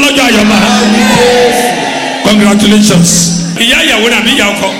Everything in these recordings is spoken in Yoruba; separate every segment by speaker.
Speaker 1: lọ́jọ́ àyọ̀mọ́ congratulations ìyá ìyàwó nàbí ìyá ọkọ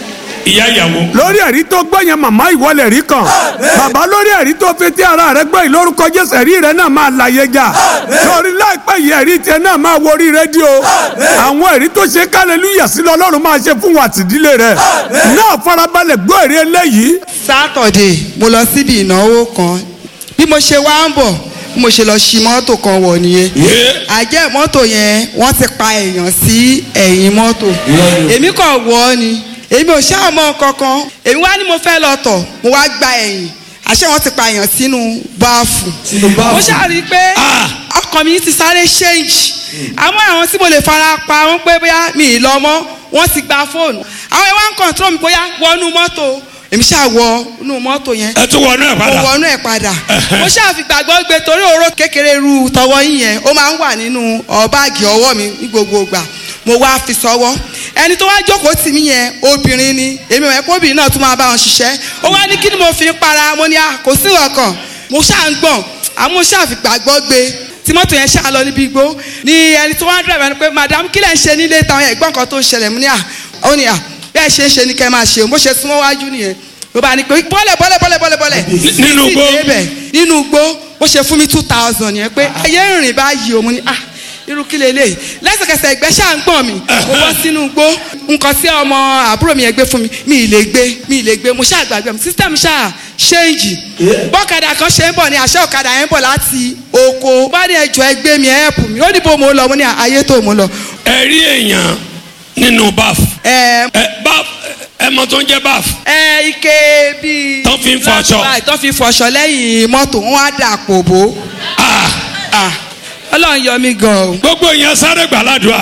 Speaker 1: ìyá ìyàwó
Speaker 2: lórí ẹ̀rí tó gbọ́ yẹn màmá ìwọlẹ̀ rí kan bàbá lórí ẹ̀rí tó fi tí ara rẹ gbọ́ yìí lórúkọ jésù ẹ̀rí rẹ náà máa láyé jà lórí láìpẹ́ yìí ẹ̀rí tiẹ̀ náà máa wo orí rédíò àwọn ẹ̀rí tó ṣe kálẹ̀lúyà sí lọ́lọ́run máa ṣe fún wa tìdílé rẹ náà farabalẹ̀ gbọ́ èrè eléyìí
Speaker 3: sátọ̀dé mo lọ síbi ìnáwó kan bí mo ṣe wá ń bọ̀ bí mo ṣe lọ ṣi mọ́tò kan wọ̀ nìyẹn
Speaker 1: yé
Speaker 3: àjẹ́ mọ́tò yẹn wọ́n ti pa èèyàn sí ẹ̀yìn mọ́tò èmi kàn wọ̀ ọ́ ni èmi ò ṣáà mọ kankan èmi wá ní mo fẹ́ lọ tọ̀ mo wá gba ẹ̀yìn àṣẹ wọn ti pa èèyàn sínú báàfù mo ṣáà rí i pé
Speaker 1: Ah.
Speaker 3: ọkàn mi ti sáré ṣéǹjì àmọ́ àwọn tí mo lè fara pa wọ́n pé bóyá mi ì lọ mọ́ wọ́n ti gba fóònù àwọn ìwà ń kọ̀ǹtró mi bóyá wọnú mọ́tò èmi ṣáà wọ inú mọ́tò yẹn
Speaker 1: ẹ tún wọnú ẹ
Speaker 3: mo
Speaker 1: padà
Speaker 3: wọnú ẹ̀ padà mo ṣáà fi gbàgbọ́ gbé torí oró kékeré ru tọwọ́ yín yẹn ó máa ń wà nínú ọ báàgì ọwọ́ mi ní gbogbo ìgbà mo wá fi sọ́wọ́ ẹni tó wá jókòó tì mí yẹn obìnrin ni èmi ò mọ̀ pé obìnrin náà tún máa bá wọn ṣiṣẹ́ ó wá ní kí ni mo fi ń para mo ní a kò sí ọkàn mo ṣáà ń gbọ̀n àmọ́ mo ṣáà fi gbàgbọ́ gbé tí mọ́tò yẹn ṣáà lọ níbi igbó ni ẹni tó wá ń dúró ẹni pé madam kí lẹ̀ ń ṣe nílé táwọn ẹ̀gbọ́n kan tó ń ṣẹlẹ̀ mú ní à ó ní à bẹ́ẹ̀ ṣe é ṣe ni kẹ́ máa ṣe bó ṣe súnmọ́ wájú nìyẹn ló bá ní pé bọ́lẹ̀ bọ́lẹ̀ bọ́lẹ̀ bọ́lẹ̀ bọ́lẹ̀
Speaker 1: Nínú igbó?
Speaker 3: Títí débẹ̀, nínú igbó bó ṣe fún mi two thousand yẹn pé ayé ń rìn báyìí o mo ní ah irú kí lélẹ̀ lẹ́sẹ̀kẹsẹ̀ ìgbẹ́ ṣáà ń gbọ̀n mi mo bọ́ sínú igbó nǹkan tí ọmọ àbúrò mi yẹn gbé fún mi mi ì lè gbé mi ì lè gbé mo ṣáà gbàgbé mi system ṣáà ṣéǹjì bọ́kadà kan ṣe ń bọ̀ ní àṣẹ ọ̀kadà yẹn ń bọ̀ láti oko bá ní ẹjọ́ ẹgbẹ́ mi ẹ̀ ẹ̀pù mi ó ní bó mo lọ mo ní ayé tó mo lọ.
Speaker 1: ẹ rí èèyàn nínú báf
Speaker 3: ẹ
Speaker 1: ẹ báf ẹ mọ tó ń jẹ báf
Speaker 3: ẹ ike bíi.
Speaker 1: Tán fi ń fọṣọ.
Speaker 3: Báyìí, tán fi ń fọṣọ lẹ́yìn mọ́tò wọn á dà pò bó.
Speaker 1: ah
Speaker 3: Ah, ọlọ́run yọ mí gan o.
Speaker 1: gbogbo èèyàn sáré gbàládùá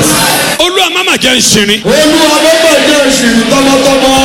Speaker 1: olúwa má mà jẹ́ ń ṣirin
Speaker 4: olúwa ló bẹ̀ jẹ́ ìṣìrì tọmọtọmọ.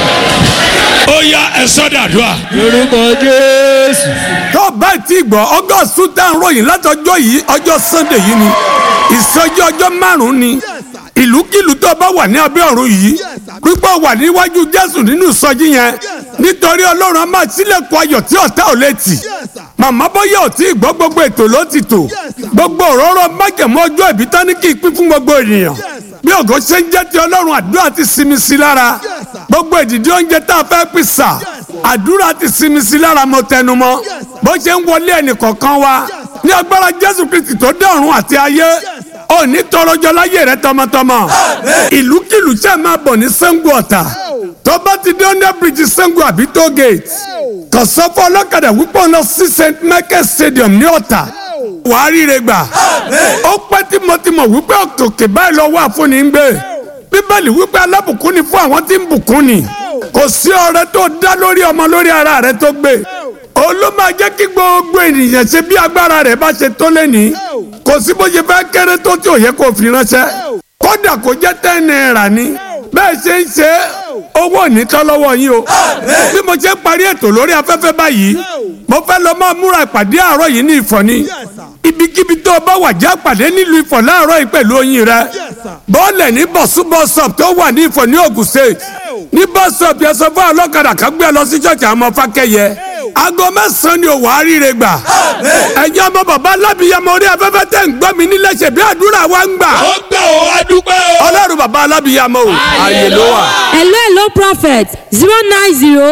Speaker 1: ó yá ẹ sọ́dàdùá
Speaker 4: orúkọ jésù.
Speaker 2: tó bá ti gbọ́ august two ten ròyìn látọjọ́ yìí ọjọ́ sunday yìí ni ìsọjí ọjọ́ márùn-ún ni ìlúkìlú tó bá wà ní abẹ́ ọ̀run yìí pípọ̀ wà níwájú jésù nínú ìsọjí yẹn nítorí ọlọ́run á máa sílẹ̀kùn ayọ̀ tí ọ̀tá ò lè tì màmá bóyá ò tí ì gbọ́ gbogbo ètò ló ti tò gbogbo òróró májèmọ́ ọjọ́ ìbí tán ní kí n pín fún gbogbo ènìyàn bí ògo ṣe ń jẹ́ ti ọlọ́run àdúrà ti sinmi sí lára gbogbo ìdìdí oúnjẹ tá a fẹ́ pín sà àdúrà ti sinmi sí lára mo tẹnu mọ́ bó ṣe ń wọlé ẹnìkọ̀ọ̀kan wa ní agbára jésù kristi tó dá ọ̀run àti ayé òní tọrọjọ láyé rẹ tọmọtọmọ ìlúkìlú ṣe máa bọ̀ ní sango ọ̀tà tó bá ti dé under bridge sango àbí toll gate kàn sọ fún ọlọ́kadà wípé ọ̀nà sí st michael stadium ní ọ̀tà wàá ríre gbà ó pẹ́ tímọ́tímọ́ wípé òkè báyìí lọ́wọ́ àfúnni ń gbé bíbélì wípé alábùkún ni fún àwọn tí ń bùkún ni kò sí ọrẹ tó dá lórí ọmọ lórí ara rẹ tó gbé ó ló máa jẹ́ kí gbogbo ènìyàn ṣe bí agbára rẹ̀ bá ṣe tó lẹ́ni kò sí bó ṣe fẹ́ kéré tó tí ò yẹ kó fi ránṣẹ́ kódà kó jẹ́ ten naira ni bẹ́ẹ̀ ṣe ń ṣe owó ò ní tán lọ́wọ́ yín o bí mo ṣe ń parí ètò lórí afẹ́fẹ́ báyìí mo fẹ́ lọ máa múra ìpàdé àárọ̀ yìí ní ìfọ̀ni ibikíbi tó o bá wà já pàdé nílùú ìfọ̀ láàárọ̀ yìí pẹ̀lú oyin rẹ bọ́ọ̀lẹ̀ ní bọ̀sú bọ́sọ̀p tó wà ní ìfọ̀ ní Ògùn state ní bọ́sọ̀p yẹn sọ fún ọlọ́kadà kan gbé ẹ lọ sí ṣọ́ọ̀ṣì àwọn ọmọ fákẹ́yẹ aago mẹ́sàn-án ni òwò àríire gbà ẹ̀yin ọmọ bàbá alábìyamọ orí afẹ́fẹ́ tẹ̀ ń gbọ́ mi nílẹ̀ ṣe bí àdúrà wa ń gbà
Speaker 1: ó gbà ó adúpẹ́ o.
Speaker 2: ọlọ́run bàbá alábìyamọ o ààyè ló wà.
Speaker 5: hello hello prophet zero nine zero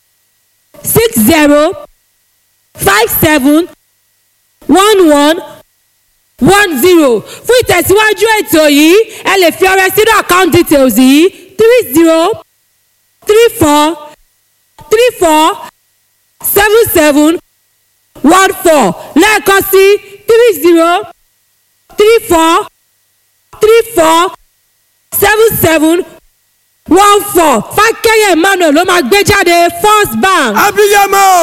Speaker 5: six zero five seven one one one zero fún ìtẹ̀síwájú ètò yìí ẹ lè fi ọrẹ sínú account details yìí three zero three four three four seven seven one four lẹ́ẹ̀kan sí three zero three four three four seven seven one four fákẹ́yẹ̀ emmanuel ló máa gbé jáde first bank.
Speaker 2: abiyamọ.